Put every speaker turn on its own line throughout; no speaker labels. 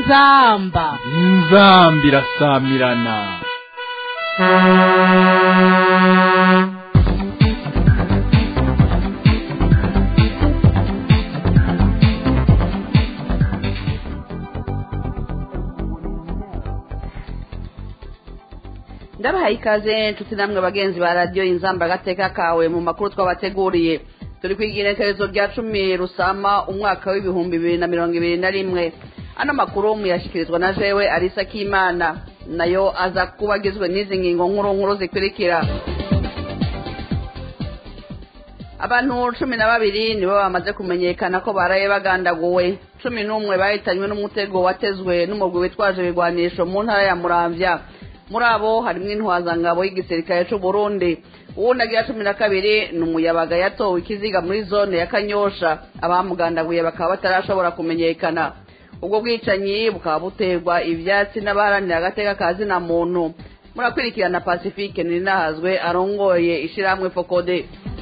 inzamba
inzamba irasamirana
ndabahaye ikaze nshuti namwe bagenzi ba radiyo inzamba agateka kawe mu makuru twabateguriye turi kwigira iherezo rya cumi rusama umwaka w'ibihumbi bibiri na mirongo ibiri na rimwe ano makuru muyashyikirizwa na jewe arisa k'imana nayo aza kuba agizwe n'izi ngingo nkuru nkuru zikurikira abantu cumi na babiri nibo bamaze kumenyekana ko baraye bagandaguwe cumi n'umwe bahitanywe n'umutego watezwe n'umugwi witwaje ibigwanisho mu ntara ya muramvya muri abo harimo intwazangabo y'igisirikare c'u Burundi uwundi agira cumi na kabiri ni umuyabaga yatowe ikiziga muri zone ya kanyosha abamugandaguye bakaba batarashobora kumenyekana ubwo bwicanyi bukaba buterwa ivyatsi n'abaharanira agateka ka zina muntu murakurikirana pacifique ninahazwe arongoye ishirahamwe fokode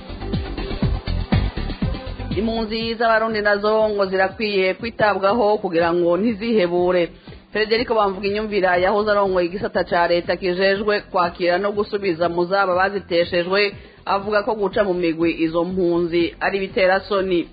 impunzi z'abarundi nazo ngo zirakwiye kwitabwaho kugira ngo ntizihebure frederico bamvuga inyumvira yahoze arongoye igisata ca leta kijejwe kwakira no gusubiza mu zaba baziteshejwe avuga ko guca mu migwi izo mpunzi ari bitera soni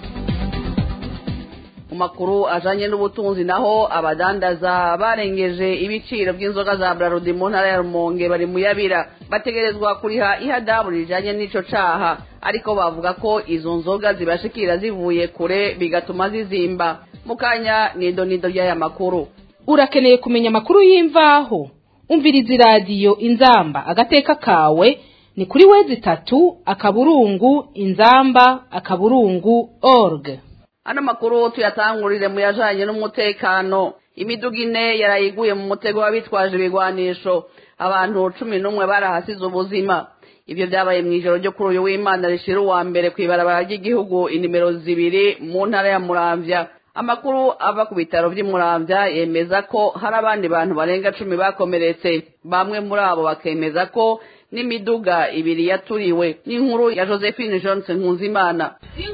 mu makuru ajanye n'ubutunzi naho abadandaza barengeje ibiciro by'inzoga za brarudi mu ntara ya rumonge bari muyabira bategerezwa kuriha ihadabu rijanye n'ico caha ariko bavuga ko izo nzoga zibashikira zivuye kure bigatuma zizimba mukanya nido nido ry'aya makuru
urakeneye kumenya amakuru y'imvaho umviriza iradiyo inzamba agateka kawe ni kuri wezi itatu akaburungu inzamba akaburungu org
ano makuru tuyatangurire mu yajanye n'umutekano imiduga ine yarayiguye mu mutego w'abitwaje ibigwanisho abantu cumi n'umwe barahasize ubuzima ivyo vyabaye mw'ijoro ryo kuri uyu w'imana rishira uwa mbere kw'ibarabara ry'igihugu inimero zibiri mu ntara ya muramvya amakuru ava ku bitaro vy'imuramvya yemeza ko hari abandi bantu barenga cumi bakomeretse bamwe muri abo bakemeza ko n'imiduga ibiri yaturiwe n'inkuru ya josephine johnson nkunzimana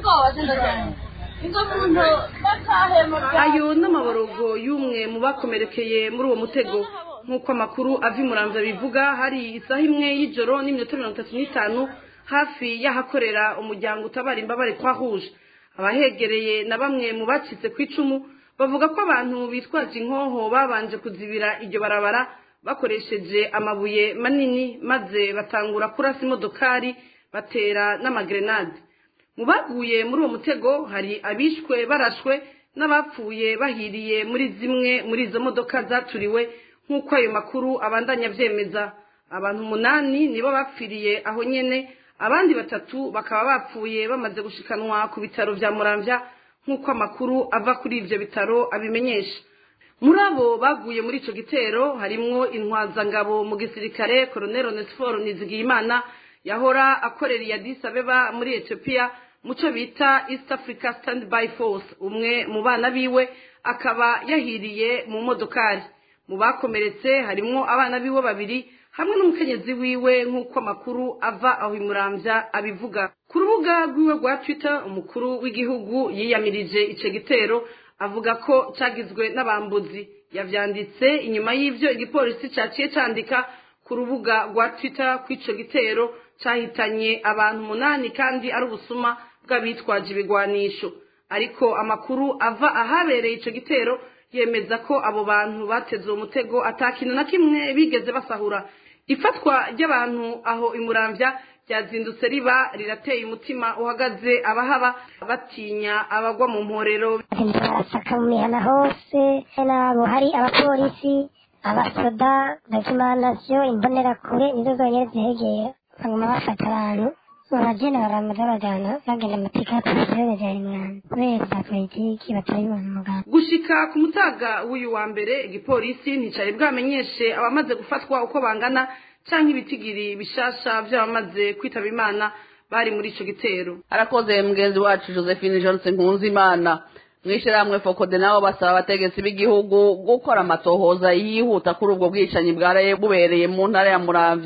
ayo n'amaborogo y'umwe mu bakomerekeye muri uwo mutego nk'uko amakuru ava imuramvya bivuga hari isaha imwe y'ijoro n'iminota mirongo itatu n'itanu hafi y'ahakorera umuryango utabara imbabare kwa rouge abahegereye na bamwe mu bacitse ku icumu bavuga ko abantu bitwaje inkoho babanje kuzibira iryo barabara bakoresheje amabuye manini maze batangura kurasa imodokari batera n'amagrenade mu baguye muri uwo mutego hari abishwe barashwe n'abapfuye bahiriye muri zimwe muri izo modoka zaturiwe nk'uko ayo makuru abandanya avyemeza abantu umunani nibo bapfiriye aho nyene abandi batatu bakaba bapfuye bamaze gushikanwa ku bitaro vya muramvya nk'uko amakuru ava kuri ivyo bitaro abimenyesha muri abo baguye muri ico gitero harimwo intwazangabo mu gisirikare colonel onesiforo nizigiyimana yahora akorera iya Addis Abeba muri Ethiopia muco bita East Africa Standby Force umwe mu bana biwe akaba yahiriye mu modokari mu bakomeretse harimwo abana biwe babiri hamwe n'umukenyezi wiwe nk'uko amakuru ava aho imuramvya abivuga ku rubuga rwiwe rwa twitter umukuru w'igihugu yiyamirije ico gitero avuga ko cagizwe n'abambuzi yavyanditse inyuma y'ivyo igipolisi caciye candika ku rubuga rwa twitter kw'ico gitero cahitanye abantu umunani kandi ari ubusuma bw'abitwaje ibigwanisho ariko amakuru ava ahabereye ico gitero yemeza ko abo bantu bateze uwo mutego atakintu na kimwe bigeze basahura ifatwa ry'abantu aho imuramvya ryazindutse riba rirateye umutima uhagaze abahaba batinya abagwa mu mporero
barasaka mu mihana hose nabo hari abapolisi abasoda dokimanasiyo imbonerakure nizo zonyine zihegera baguma bafata abantu baragenda baramaza bajana bagenda amatika polisiyo bajana imwanda kubera za politiki batari mu muganga
gushika ku mutaga w'uyu wa mbere igipolisi nticari bwamenyeshe abamaze gufatwa uko bangana canke ibitigiri bishasha vy'abamaze kwitaba imana bari muri ico gitero
arakoze mugenzi wacu josephine johnson nkunzimana mw'ishirahamwe fokode nabo basaba abategetsi b'igihugu gukora amatohoza yihuta kuri ubwo bwicanyi bwaraye bubereye mu ntara ya muramvya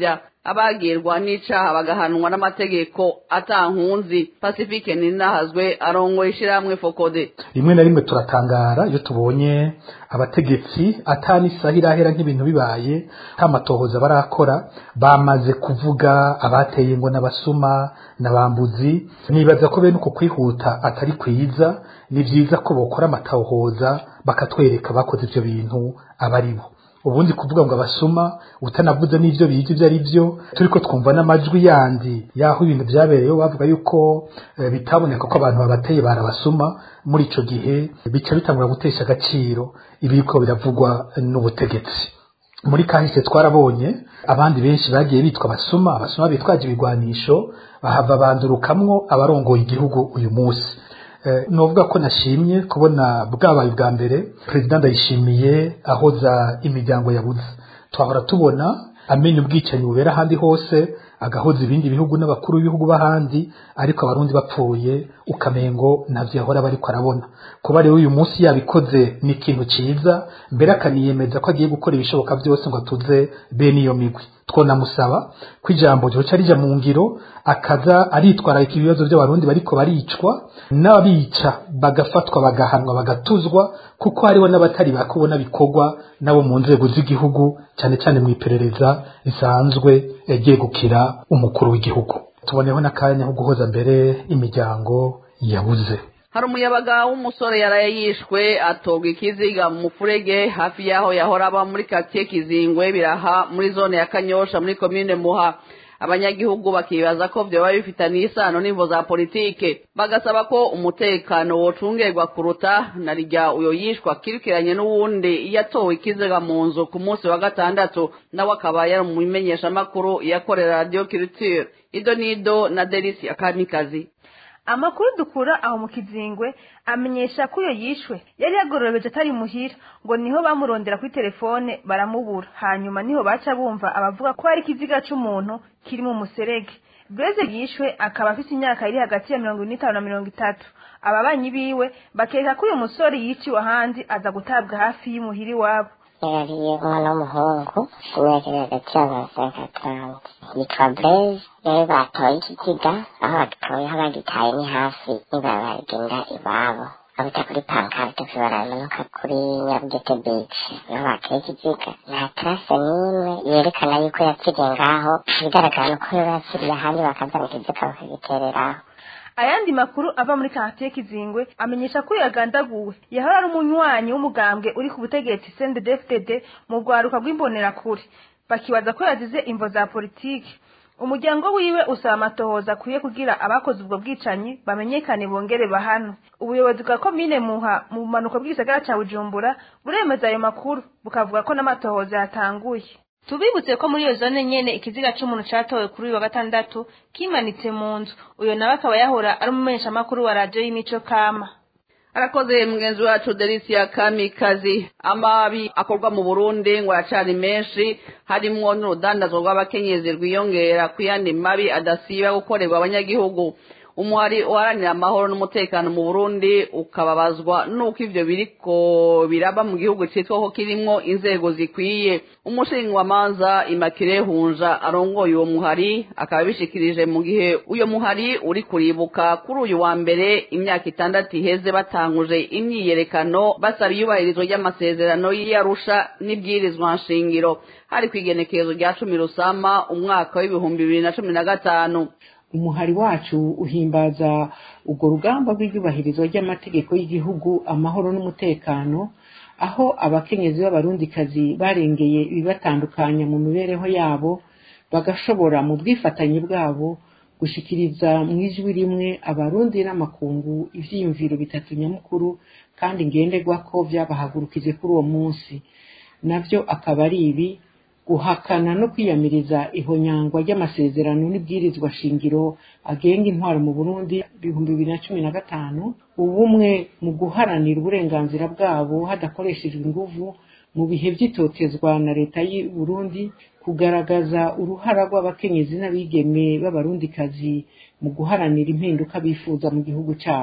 abagirwa n'icaha bagahanwa n'amategeko atankunzi pacifique ninahazwe arongoye ishirahamwe fokode
rimwe na rimwe turatangara iyo tubonye abategetsi atani isaha irahera nk'ibintu bibaye nta matohoza barakora bamaze kuvuga abateye ngo n'abasuma n'abambuzi nibaza ko bene uko kwihuta atari kwiza ni vyiza ko bokora amatohoza bakatwereka bakoze ivyo bintu abari bo ubundi kuvuga ngo abasuma utanavuze n'ivyo biga ivyo ari vyo turiko twumva n'amajwi yandi yaho ibintu vyabereyeho bavuga yuko eh, bitaboneka ko abantu babateye barabasuma muri ico gihe bica bitangura gutesha agaciro ibiriko biravugwa n'ubutegetsi muri kahise twarabonye abandi benshi bagiye bitwa abasuma abasuma bitwaje ibigwanisho bahava bandurukamwo abarongoye igihugu uyu munsi novuga ko nashimye kubona bwabaye bwa mbere perezida ndayishimiye ahoza imiryango yabuze twahora tubona amenya ubwicanyi bubera ahandi hose agahoza ibindi bihugu n'abakuru b'ibihugu b'ahandi ariko abarundi bapfuye ukamengo ntavyo yahora bariko arabona kuba rero uyu munsi yabikoze ni ikintu ciza mbere akaniyemeza ko agiye gukora ibishoboka byose ngo atuze bene iyo migwi twonamusaba ko ijambo ryoca rija mu ngiro akaza aritwararika ibibazo by'abarundi bariko baricwa n'abica bagafatwa bagahanwa bagatuzwa kuko hariho n'abatari bakubona bikorwa nabo mu nzego z'igihugu cyane cyane mu iperereza risanzwe ryegukira umukuru w'igihugu tuboneho n'akanya ko guhoza mbere imiryango yabuze
hari umuyabaga w'umusore yaraye yishwe atogwa ikiziga mu mufurege hafi y'aho yahora aba muri katiye kizingwe biraha muri zone ya kanyosha muri komine muha abanyagihugu bakibaza ko vyoba bifitaniye isano n'imvo za politike bagasaba ko umutekano wocungerwa kuruta na rya uyo yishwa kirikiranye n'uwundi yatowe ikiziga mu nzu ku munsi wa gatandatu nawe akaba yari mu bimenyeshamakuru yakorera radio culture ido nido na delisi akamikazi
amakuru dukura aho mu kizingwe amenyesha ko iyo yishwe yari yagorobeje atari muhira ngo niho bamurondera kuri telefone baramubura hanyuma niho baca bumva abavuga ko hari ikiziga c'umuntu kiri mu muserege Blaise yishwe akaba afite imyaka iri hagati ya mirongo ine n'itanu na mirongo itatu ababanyi biwe bakeka ko uyu musore yiciwe ahandi aza gutabwa hafi y'imuhira iwabo
yarariye umwana w'umuhungu imyaka iri hagati y'abantu atanu yitwa Blaise rero batoye ikiziga aho bagitoye aho bagitaye ni hafi n'ibarabara rigenda iwabo abita kuri pankarte baramanuka kuri nyarugete beach niho bateye ikiziga nta tarase n'imwe yerekana yuko yapfiriye ngaho ibigaragara ni uko yaba yapfiriye ahandi bakazana ikiziga bakagitereraho
ayandi makuru ava muri quartier kizingwe amenyesha ko yagandaguwe yahora ari umunywanyi w'umugambwe uri ku butegetsi CNDD-FDD mu rwaruka rw'imbonerakure bakibaza ko yazize imvo za politiki umuryango wiwe usaba amatohoza akwiye kugira abakoze ubwo bwicanyi bamenyekane bongere bahanwe ubuyobozi bwa komine muha mu bumanuko bw'igisagara ca bujumbura buremeza ayo makuru bukavuga ko n'amatohoza yatanguye tubibutse ko muri iyo zone nyene ikiziga c'umuntu catowe kuri uyu wa gatandatu kimanitse mu nzu uyo nawe akaba yahora ari umumenyeshamakuru wa radiyo y'imico kama
arakoze mugenzi wacu delisia kamikazi amabi akorwa mu burundi ngo aracari menshi harimwo n'urudandazwa rw'abakenyezi rwiyongera ku yandi mabi adasiba gukorerwa abanyagihugu umuhari uharanira amahoro n'umutekano mu burundi ukababazwa n'uko ivyo biriko biraba mu gihugu citwa ko kirimwo inzego zikwiye umushingamanza imakire hunja arongoye uwo muhari akaba bishikirije mu gihe uyo muhari uri kuribuka kuri uyu wa mbere imyaka itandatu iheze batanguje imyiyerekano basaba iyubahirizwa ry'amasezerano y'iyarusha n'ibwirizwa nshingiro hari kw'igenekerezo rya cumi rusama umwaka w'ibihumbi bibiri na cumi na gatanu
umuhari wacu uhimbaza urwo rugamba rw'iryubahirizwa ry'amategeko y'igihugu amahoro n'umutekano aho abakenyezi b'abarundikazi barengeye ibibatandukanya mu mibereho yabo bagashobora mu bwifatanye bwabo gushikiriza mu ijwi rimwe abarundi n'amakungu ivyiyumviro bitatu nyamukuru kandi ngenderwa ko vyabahagurukije kuri uwo munsi navyo akaba ari ibi guhakana no kwiyamiriza ihonyangwa ry'amasezerano n'ibwirizwa shingiro agenga intwaro mu Burundi ibihumbi bibiri na cumi na gatanu ubumwe mu guharanira uburenganzira bwabo hadakoreshejwe inguvu mu bihe vy'itotezwa na leta y'u Burundi kugaragaza uruhara rw'abakenyezi n'abigeme b'abarundikazi mu guharanira impinduka bifuza mu gihugu cyabo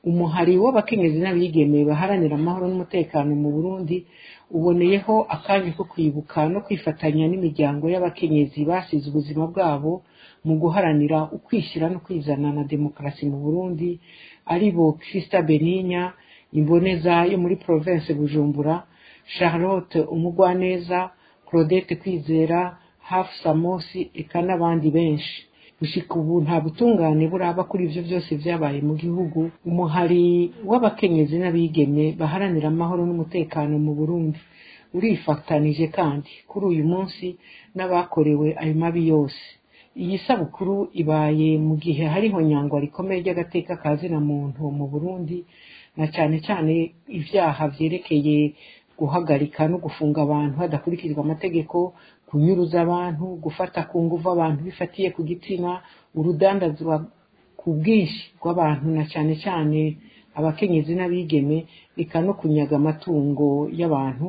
umuhari w'abakenyezi n'abigeme baharanira amahoro n'umutekano mu burundi uboneyeho akanya ko kwibuka no kwifatanya n'imiryango y'abakenyezi basize ubuzima bwabo mu guharanira ukwishyira no kwizana na demokarasi mu burundi ari bo krista beninya imboneza yo muri province bujumbura charlotte umugwaneza claudette kwizera hafu samosi eka n'abandi benshi gushika ubu nta butungane buraba kuri ivyo byose vyabaye mu gihugu umuhari w'abakenyezi n'abigeme baharanira amahoro n'umutekano mu burundi urifatanije kandi kuri uyu munsi n'abakorewe ayo mabi yose iyi sabukuru ibaye mu gihe hariho nyangwa rikomeye ry'agateka ka zina muntu mu burundi na cyane cyane ivyaha vyerekeye guhagarika no gufunga abantu hadakurikizwa amategeko kunyuruza abantu gufata ku nguvu abantu bifatiye ku gitsina urudandazwa ku bwinshi bw'abantu na cyane cyane abakenyezi n'abigeme eka no kunyaga amatungo y'abantu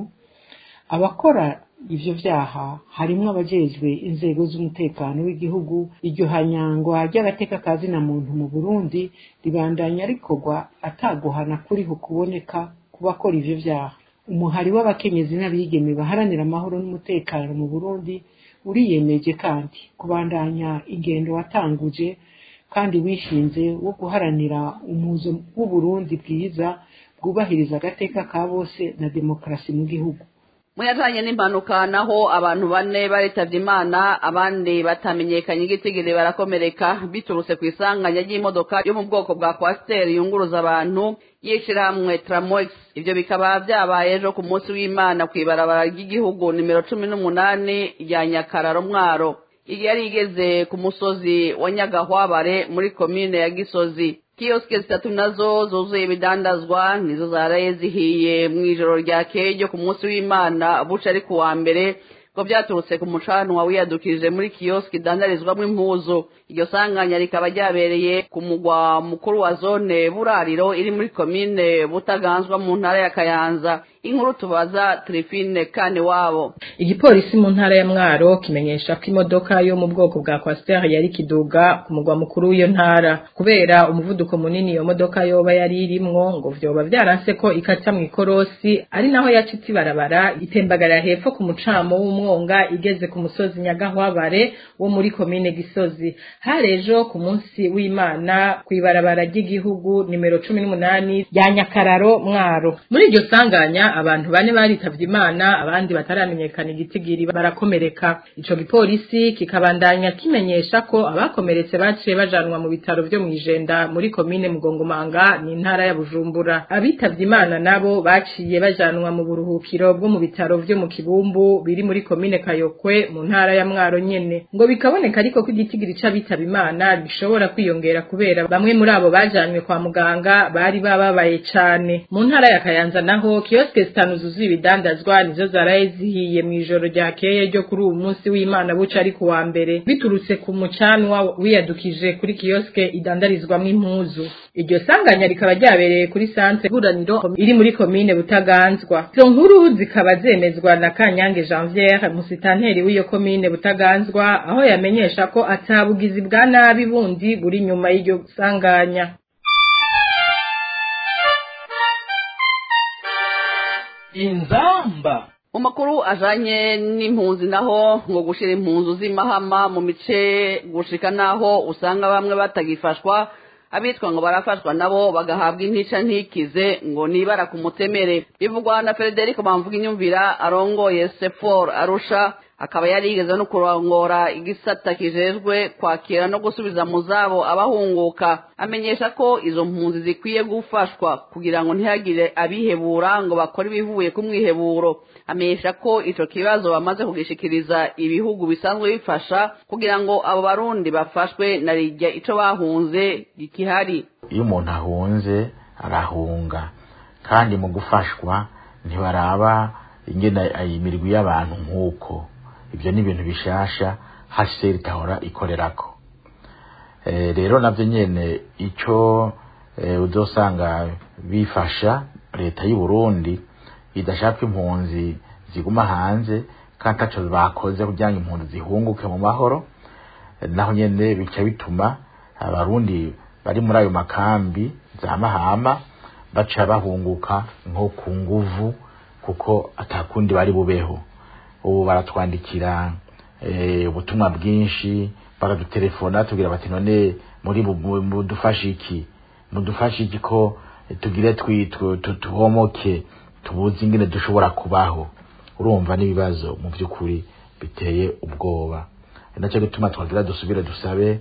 abakora ivyo vyaha harimwo abajejwe inzego z'umutekano w'igihugu iryo hanyangwa ry'agateka ka zina muntu mu burundi ribandanya rikorwa ataguhana kuriho kuboneka ku bakora ivyo vyaha umuhari w'abakenyezi n'abigeme baharanira amahoro n'umutekano mu burundi uriyemeje kandi kubandanya ingendo watanguje kandi wishinze wo guharanira umuzo w'uburundi bwiza bwubahiriza agateka ka bose na demokarasi mu gihugu
muyajanye n'impanuka naho abantu bane baritavye imana abandi batamenyekanye igitigiri barakomereka biturutse ku isanganya ry'imodoka yo mu bwoko bwa kwasiteri yunguruza abantu y'ishirahamwe tramox ivyo bikaba vyabaye ejo ku munsi w'imana kw'ibarabara ry'igihugu nimero cumi n'umunani rya nyakararo mwaro iyi yari igeze ku musozi wa nyagahwabare muri komine ya gisozi kiyosike zitatu nazo zuzuye ibidandazwa nizo zaraye zihiye mu ijoro ryakeye ryo ku munsi w'imana buca ari ku wa mbere ngo byaturutse ku mucanwa wiyadukije muri kiyosike idandarizwamo impuzu iryo sanganya rikaba ryabereye ku mugwa mukuru wa zone burariro iri muri komine butaganzwa mu ntara ya kayanza inkuru tubaza Trifine kane wabo
igipolisi mu ntara ya mwaro kimenyesha ko imodoka yo mu bwoko bwa Coaster yari kiduga ku mugwa mukuru w'iyo ntara kubera umuvuduko munini iyo modoka yoba yari irimwo ngo vyoba vyaranse ko ikaca mu ikorosi ari naho yacitse ibarabara itembagara hepfo ku mucamo w'umwonga igeze ku musozi nyagahwabare wo muri komine gisozi harejo ku munsi w'imana kw'ibarabara ry'igihugu nimero cumi n'umunani rya nyakararo mwaro muri iryo sanganya abantu bane baritavye imana abandi bataramenyekana igitigiri barakomereka ico gipolisi kikabandanya kimenyesha ko abakomeretse baciye bajanwa mu bitaro vyo mw'ijenda muri komine mugongomanga ni intara ya bujumbura abitavye imana nabo baciye bajanwa mu buruhukiro bwo mu bitaro vyo mu kibumbu biri muri komine kayokwe mu ntara ya mwaro nyene ngo bikaboneka ariko ko igitigiri c'abitaba imana gishobora kwiyongera kubera bamwe muri abo bajanwe kwa muganga bari bababaye cane mu ntara ya kayanza naho kioske zitanu zuzuye ibidandazwa nizo zaraye zihiye mu ijoro ryakeye ryo kuri uwu munsi w'imana buca ari ku wa mbere biturutse ku mucanwa wiyadukije kuri kioske idandarizwamwo impuzu iryo sanganya rikaba ryabereye kuri santre buraniro iri muri komine butaganzwa izo nkuru zikaba zemezwa na kanyange janviere musitanteri w'iyo komine butaganzwa aho yamenyesha ko atabugizi bwa nabi bundi buri nyuma y'iryo sanganya
inzamba
mu makuru ajanye n'impunzi naho ngo gushira impunzu z'imahama mu mice gushika naho usanga bamwe batagifashwa abitwa ngo barafashwa nabo bagahabwa intica ntikize ngo nibara ku mutemere bivugwa na Frederico bamvuga inyumvira arongoye Sefor Arusha akaba yari yigeze no kurongora igisata kijejwe kwakira no gusubiza mu zabo abahunguka amenyesha ko izo mpunzi zikwiye gufashwa kugira ngo ntihagire abihebura ngo bakore ibivuye ku mwiheburo amenyesha ko ico kibazo bamaze kugishikiriza ibihugu bisanzwe bifasha kugira ngo abo barundi bafashwe na rijya ico bahunze gikihari
iyo umuntu ahunze arahunga kandi mu gufashwa ntibaraba ingene imirwi y'abantu nk'uko ibyo ni ibintu bishasha haseri itahora ikorerako rero navyo nyene ico uzosanga bifasha leta y'u Burundi idashaka impunzi ziguma hanze kandi taco bakoze kugira ngo impunzi zihunguke mu mahoro naho nyene bica bituma abarundi bari muri ayo makambi za mahama baca bahunguka nko ku nguvu kuko atakundi bari bubeho ubu baratwandikira eh, ubutumwa bwinshi baradutelefona tubwira bati none muri bu- mu- mudufashe iki mudufashe iki ko tugire twi- tu- tu- tuhomoke tubuze ingene dushobora kubaho urumva n'ibibazo mu by'ukuri biteye ubwoba ni nacyo gituma twagira dusubire dusabe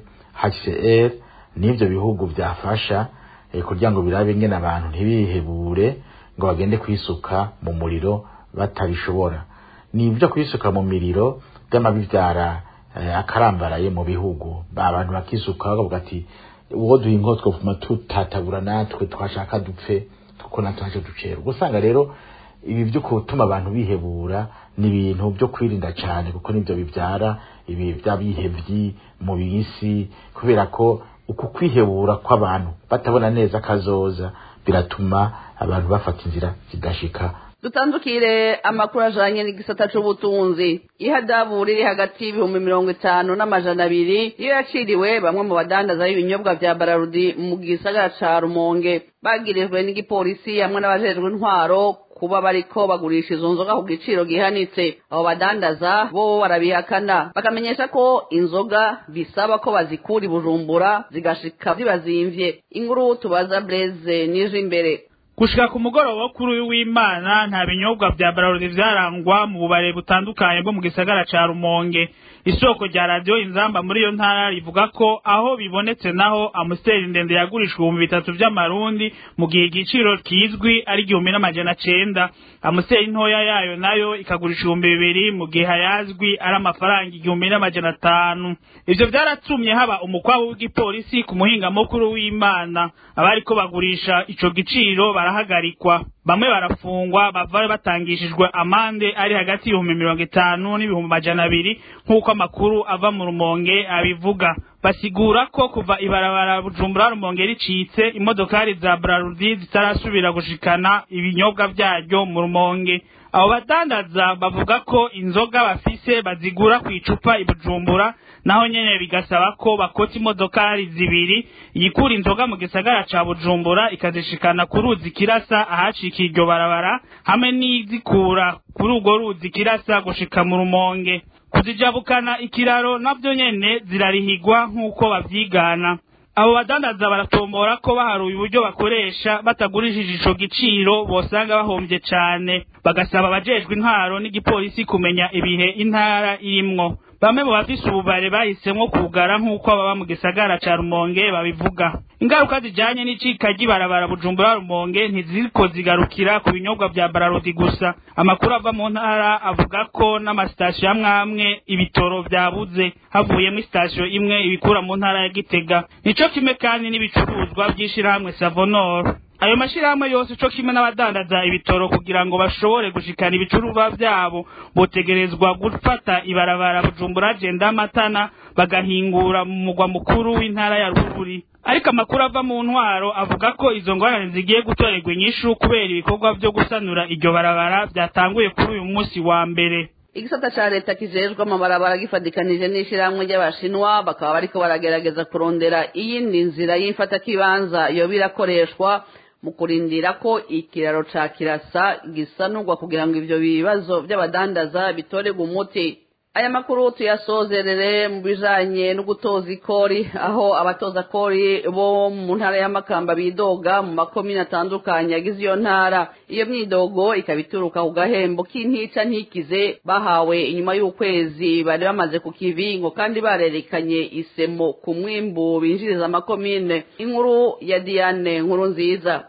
HCR n'ibyo bihugu byafasha eh, kugira ngo birabe ingene abantu ntibihebure ngo bagende kwisuka mu muriro batabishobora ni ibyo kwisuka mu miriro by'amabibyara eh, akarambaraye mu bihugu Ba- abantu bakisuka bakavuga ati uwo duha inko twovuma tutatabura natwe twashaka dupfe kuko natwe ntacyo ducera ubwo usanga rero ibi byo gutuma abantu bihebura ni ibintu byo kwirinda cyane kuko nibyo bibyara ibi by'abihebyi mu bisi kubera ko uku kwihebura kw'abantu batabona neza kazoza biratuma abantu bafata inzira zidashika
dutandukire amakuru ajanye n'igisata c'ubutunzi ihadabu riri hagati y'ibihumbi mirongo itanu n'amajana abiri iyo yaciriwe bamwe mu badandaza b'ibinyobwa vya bararudi mu gisagara ca rumonge bagirijwe n'igipolisi hamwe n'abajejwe intwaro kuba bariko bagurisha izo nzoga ku giciro gihanitse abo badandaza bo barabihakana bakamenyesha ko inzoga bisaba ko bazikura i bujumbura zigashika zibazimvye inkuru tubaza blaise nije imbere
gushika ku mugoroba wo kuri uyu w'imana nta binyobwa vya bararudi vyarangwa mu bubare butandukanye bwo mu gisagara ca rumonge isoko rya radiyo inzamba muri iyo ntara rivuga ko aho bibonetse naho amusiteri ndende yagurishwa ibihumbi bitatu vy'amarundi mu gihe igiciro kizwi ari igihumbi n'amajana cenda amusiteri ntoya yayo nayo ikagurisha ibihumbi bibiri mu gihe hayazwi ari amafaranga igihumbi n'amajana atanu ivyo vyaratumye haba umukwabu w'igipolisi ku muhingamukuru w'imana abariko bagurisha ico giciro barahagarikwa bamwe barafungwa bava batangishijwe amande ari hagati y'ibihumbi mirongo itanu n'ibihumbi majana abiri nk'uko amakuru ava mu rumonge abivuga basigura ko kuva ibarabara bujumbura rumonge ricitse imodokari za brarudi zitarasubira gushikana ibinyobwa vyaryo mu rumonge abo badandaza bavuga ko inzoga bafise bazigura ku icupa i bujumbura naho nyene bigasaba ko bakota imodokari zibiri yikura inzoga mu gisagara ca bujumbura ikazishikana ku ruzi kirasa ahacikiye iryo barabara hamwe n'izikura kuri urwo ruzi kirasa gushika mu rumonge kuzijabukana ikiraro navyo nyene zirarihigwa nk'uko bavyigana abo badandaza baratombora ko baharuye uburyo bakoresha batagurishije ico giciro bosanga bahombye cane bagasaba abajejwe intwaro n'igipolisi kumenya ibihe intara irimwo bamwe mu bafise ububare bahisemwo kugara nk'uko ababa mu gisagara ca rumonge babivuga ingaruka zijanye n'icika ry'ibarabara bujumbura rumonge ntiziriko zigarukira ku binyobwa vya bararodi gusa amakuru ava mu ntara avuga ko n'amasitasiyo amwe amwe ibitoro vyabuze havuyemo isitasiyo imwe ibikura mu ntara ya gitega nico kimwe kandi n'ibicuruzwa vy'ishirahamwe savonoro ayo mashirahamwe yose co kimwe n'abadandaza ibitoro kugira ngo bashobore gushikana ibicuruzwa vyabo botegerezwa gufata ibarabara bujumbura jenda matana bagahingura mu mugwa mukuru w'intara ya ruguri ariko amakuru ava mu ntwaro avuga ko izo ngorane zigiye gutorerwa inyishu kubera ibikorwa vyo gusanura iryo barabara vyatanguye kuri uyu munsi wa mbere
igisata ca leta kijejwe amabarabara gifadikanije n'ishirahamwe ry'abashinwa bakaba bariko baragerageza kurondera iyindi nzira y'imfatakibanza yoba irakoreshwa mu kurindira ko ikiraro ca kirasa gisanurwa kugira ngo ivyo bibazo vy'abadandaza bitorerwe umuti aya makuru tuyasozerere mu bijanye no gutoza ikori aho abatoza kori bo mu ntara y'amakamba bidoga mu makomine atandukanye agize iyo ntara iyo myidogo ikaba ituruka ku gahembo k'intica ntikize bahawe inyuma y'ukwezi bari bamaze ku kivingo kandi barerekanye isemo ku mwimbu binjiriza amakomine inkuru ya diane nkuru nziza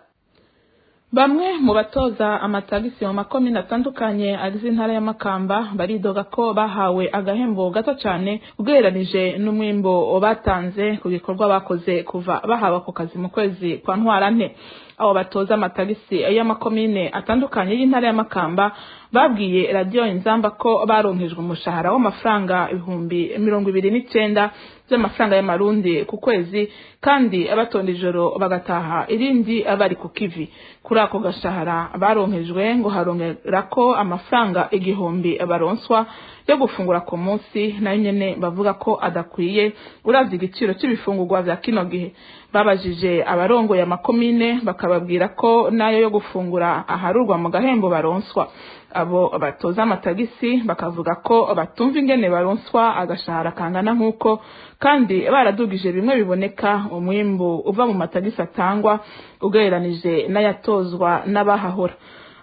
bamwe mu batoza amatagisi mu makomine atandukanye agize intara y'amakamba baridoga ko bahawe agahembo gato cyane ugereranije n'umwimbo batanze ku bikorwa bakoze kuva bahawe ako kazi mu kwezi kwa ntwarante abo batoza amatagisi y'amakomine atandukanye y'intara y'amakamba babwiye radiyo inzamba ko baronkejwe umushahara w'amafaranga ibihumbi mirongo ibiri n'icenda by'amafaranga y'amarundi ku kwezi kandi abatonda ijoro bagataha irindi bari ku kivi kuri ako gashahara baronkejwe ngo harongera ko amafaranga igihumbi baronswa yo gufungura ku munsi nayo nyene bavuga ko adakwiye uravye igiciro c'ibifungurwa vya kino gihe babajije abarongoye amakomine bakababwira ko nayo yo gufungura aharurwa mu gahembo baronswa abo batoza amatagisi bakavuga ko batumva ingene baronswa agashahara kangana nk'uko kandi baradugije bimwe biboneka umwimbu uva mu matagisi atangwa ugereranije n'ayatozwa n'abahahora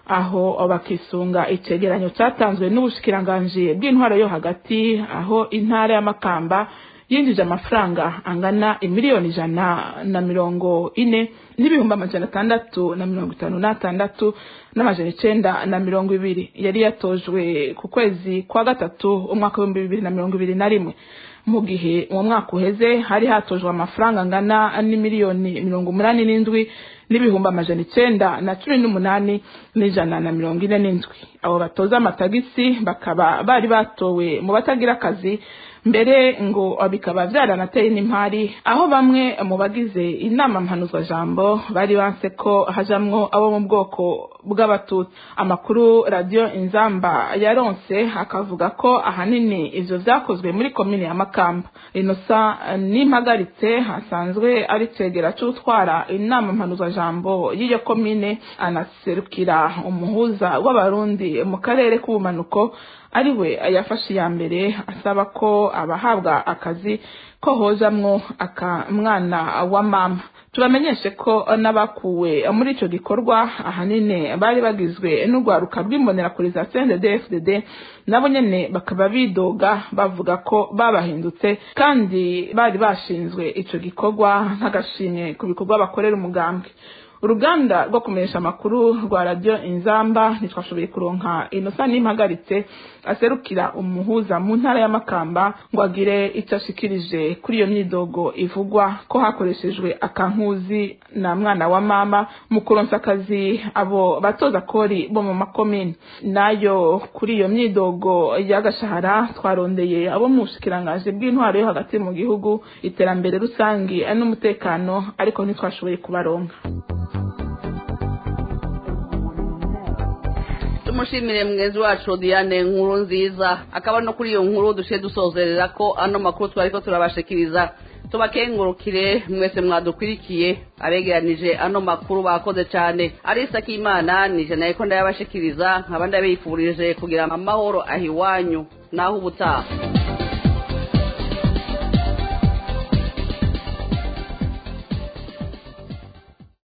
aho bakisunga icegeranyo cyatanzwe n'ubushikiranganji bw'intwaro yo hagati aho intara y'amakamba yinjije amafaranga angana imiliyoni ijana na mirongo ine n'ibihumbi amajana atandatu na mirongo itanu n'atandatu n'amajana icenda na mirongo ibiri yari yatojwe ku kwezi kwa gatatu umwaka w'ibihumbi bibiri na mirongo ibiri na rimwe mu gihe uwo mwaka uheze hari hatojwe amafaranga angana n'imiliyoni mirongo umunani n'indwi n'ibihumbi amajana icenda na cumi n'umunani n'ijana na mirongo ine n'indwi abo batoza amatagisi bakaba bari batowe mu batagira akazi mbere ngo bikaba byaranateye n'impari aho bamwe mu bagize inama mpanuzwajambo bari banse ko hajamwo abo mu bwoko bw'abatutsi amakuru radiyo inzamba yaronse akavuga ko ahanini ivyo vyakozwe muri komine ya makamba inosa n'impagaritse hasanzwe ari cegera c'utwara inama mpanuzwajambo y'iyo komine anaserukira umuhuza w'abarundi mu karere k'ubumanuko ariwe yafashe iya mbere asaba ko abahabwa akazi ko hozamwo akamwana wa mama tubamenyeshe ko n'abakuwe muri ico gikorwa ahanini bari bagizwe n'urwaruka rw'imbonerakure za CNDD-FDD nabo nyene bakaba bidoga bavuga ko babahindutse kandi bari bashinzwe ico gikorwa nk'agashimwe ku bikorwa bakorera umugambwe uruganda rwo kumenyesha amakuru rwa radiyo inzamba ntitwashoboye kuronka inosa n'impagaritse aserukira umuhuza mu ntara y'amakamba ngo agire icyo ashikirije kuri iyo myidogo ivugwa ko hakoreshejwe akankuzi na mwana wa mama mu kuronsa akazi abo batoza kori bo mu makomini nayo kuri iyo myidogo y'agashahara twarondeye abo mu bushikirangaje bw'intwaro yo hagati mu gihugu iterambere rusange n'umutekano ariko ntitwashoboye kubaronka
tumushimire mwezi wacu diane nkuru nziza akaba no kuri iyo nkuru dushe dusozerera ko ano makuru twari ko turabashikiriza tubakengurukire mwese mwadukwirikiye abegeranije ano makuru bakoze cyane arisa k'imana nije nayo ko ndayabashikiriza nkaba ndabifurije kugira amahoro ahiwanyu naho ubutaha